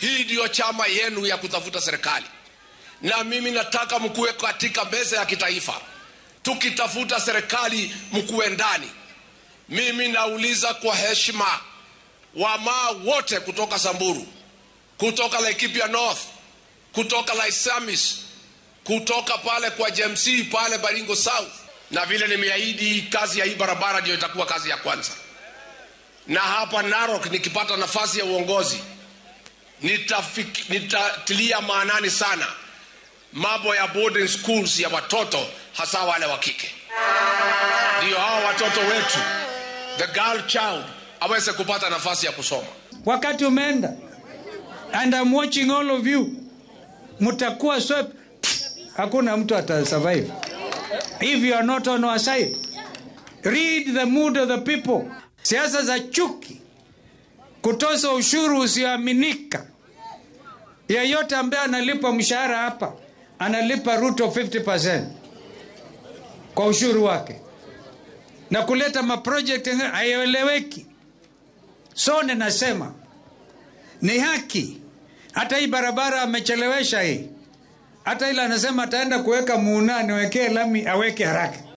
Hii ndiyo chama yenu ya kutafuta serikali, na mimi nataka mkuwe katika meza ya kitaifa, tukitafuta serikali mkuwe ndani. Mimi nauliza kwa heshima, wamaa wote kutoka Samburu, kutoka Laikipia North, kutoka Laisamis, kutoka pale kwa JMC pale Baringo South, na vile nimeahidi, kazi ya hii barabara ndio itakuwa kazi ya kwanza. Na hapa Narok nikipata nafasi ya uongozi nitafik, nitatilia maanani sana mambo ya boarding schools ya watoto hasa wale wa kike, ndio hao watoto wetu the girl child aweze kupata nafasi ya kusoma. Wakati umeenda and I'm watching all of you, mtakuwa swept. Hakuna mtu atasurvive if you are not on our side. Read the mood of the people. Siasa za chuki, kutoza ushuru usioaminika. Yeyote ambaye analipa mshahara hapa analipa Ruto 50% kwa ushuru wake, na kuleta maproject haieleweki. So ninasema ni haki. Hata hii barabara amechelewesha hii, hata ile anasema ataenda kuweka muuna niwekee lami aweke haraka.